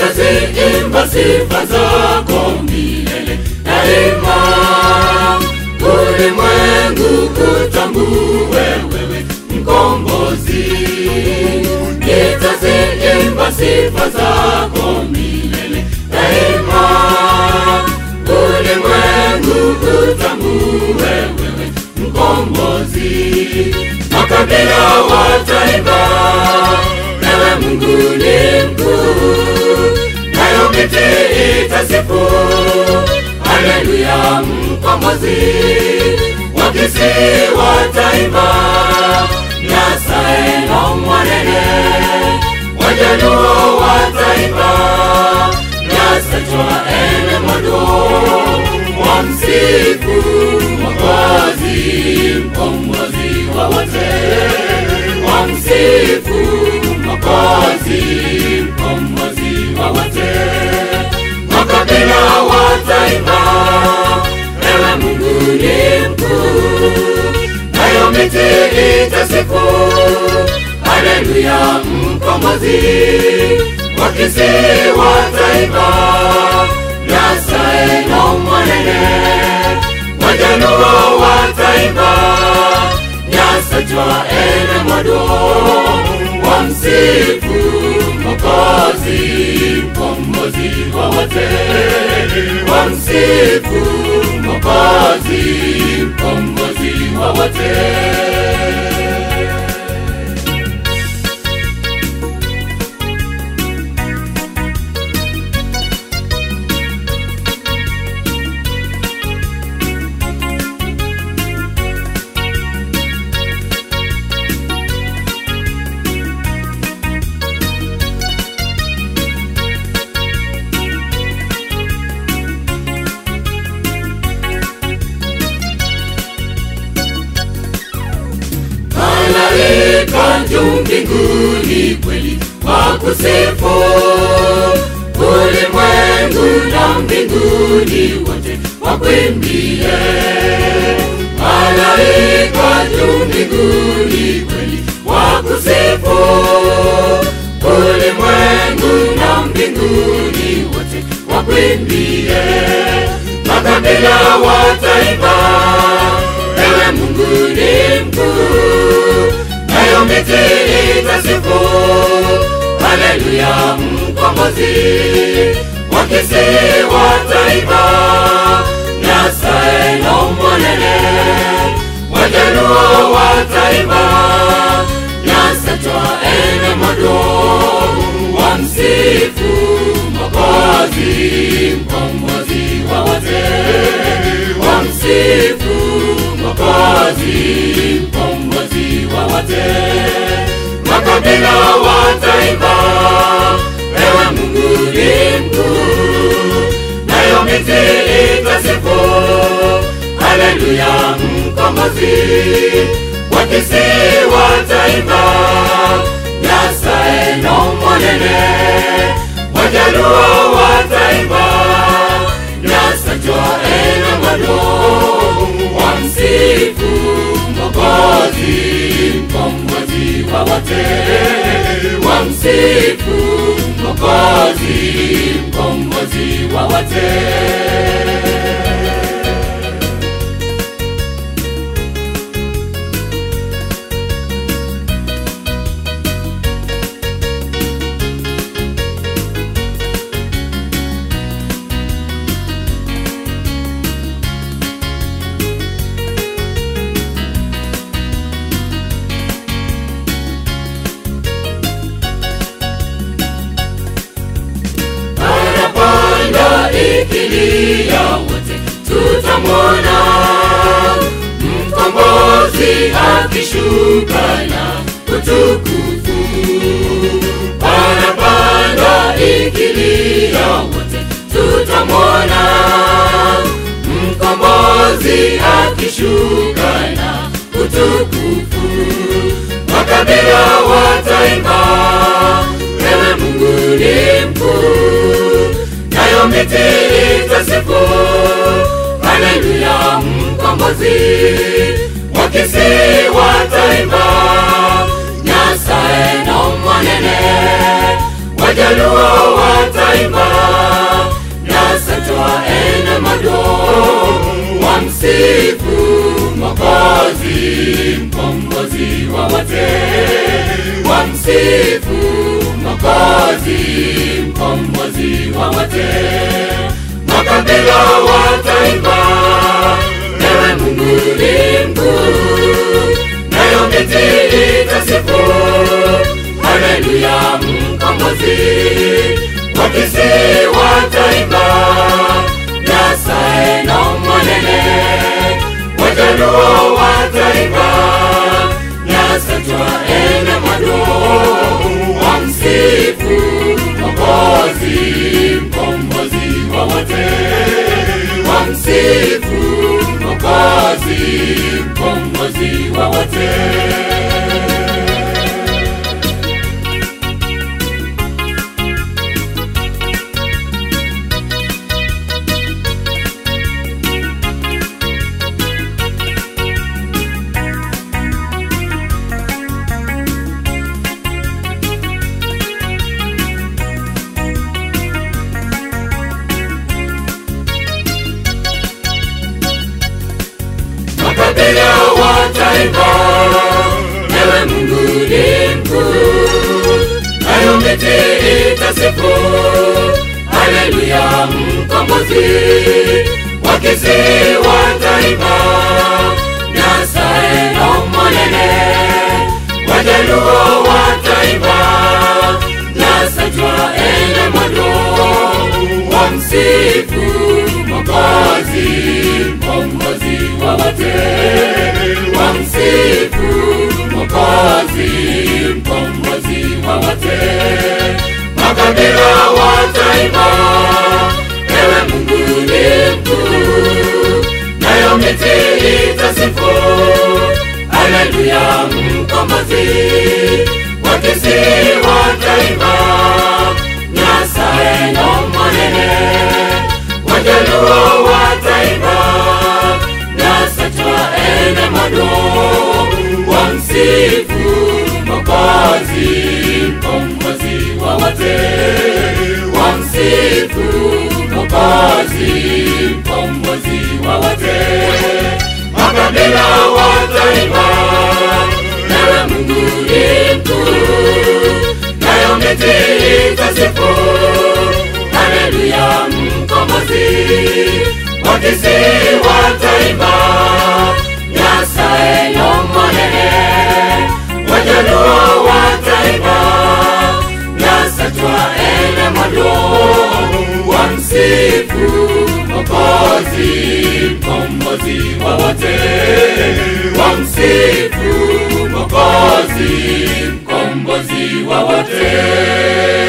nitaziimba sifa zako milele daima. Ulimwengu kutambue wewe mkombozi, nitaziimba sifa zako milele daima. Ulimwengu kutambue wewe mkombozi, makabila wataimba ewe Mungu ni mkuu, nayo miti itasifu haleluya, mkombozi wakisi wataimba nyasaye no mwanene, wajaluo wataimba nyasachwa ene modo wamsifu Mwokozi, mkombozi wa wote wamsifu Mwokozi, mkombozi wa wote. Makabila wataimba, ewe Mungu ni mkuu, nayo miti itasifu haleluya, mkombozi wakisi wataimba nyasaye no mwanene, wajaluo wataimba nyasachwa ene modo wamsifu Mwokozi, mkombozi wa wote, wamsifu Mwokozi, mkombozi wa wote. malaika juu mbinguni kweli wakusifu, ulimwengu na mbinguni wote wakwimbie. Malaika juu mbinguni kweli wakusifu, ulimwengu na mbinguni wote wakwimbie. Makabila wataimba, ewe Mungu ni mkuu nayo miti itasifu haleluya, mkombozi wakisi wataimba nyasaye no mwanene, wajaluo wataimba nyasachwa ene modo wamsifu Mwokozi, mkombozi wa wote, wamsifu Mwokozi, mkombozi wa wote. Makabila wataimba, ewe Mungu ni mkuu, nayo miti itasifu haleluya, mkombozi wakisi wataimba nyasaye no mwanene, wajaluo wataimba nyasachwa ene modo wamsifu Mwokozi, mkombozi wa wote, wamsifu Mwokozi, mkombozi wa wote. Parapanda ikilia wote tutamwona mkombozi akishuka na utukufu. Parapanda ikilia wote tutamwona mkombozi akishuka na utukufu. Makabila wataimba, ewe Mungu ni mkuu, nayo miti itasifu haleluya, mkombozi wakisi wataimba nyasaye no mwanene, wajaluo wata wataimba nasa twaenda mado wamsifu Mwokozi, mkombozi wa wote, wamsifu Mwokozi, mkombozi wa wote. Makabila wataimba, ewe Mungu ni mkuu, nayo miti itasifu, haleluya, mkombozi. Wakisi wataimba, nyasaye no mwanene wajaluo wataimba nyasa twaenda mwado wamsifu Mwokozi, mkombozi wa wote, wamsifu Mwokozi, mkombozi wa wote. makabila wataimba, ewe Mungu ni mkuu, nayo miti itasifu, haleluya, mkombozi. Wakisi wataimba, nyasaye no mwanene, wajaluo wataimba, nyasa twaenda mwado, wamsifu Mwokozi, mkombozi wa wote, wamsifu Mwokozi, mkombozi wa wote. Makabila wataimba, ewe Mungu ni mkuu, nayo miti itasifu, haleluya, mkombozi. Wakisi wataimba, nyasaye no mwanene wajaluo wataimba nasa twaenda mwado wamsifu Mwokozi, mkombozi wa wote, wamsifu Mwokozi, mkombozi wa wote. Makabila wataimba, ewe Mungu ni mkuu, nayo miti itasifu haleluya mkombozi wakisi wataimba nyasaye no mwanene wajaluo wataimba nyasa twaenda mwado wamsifu Mwokozi mkombozi wa wote wamsifu Mwokozi mkombozi wa wote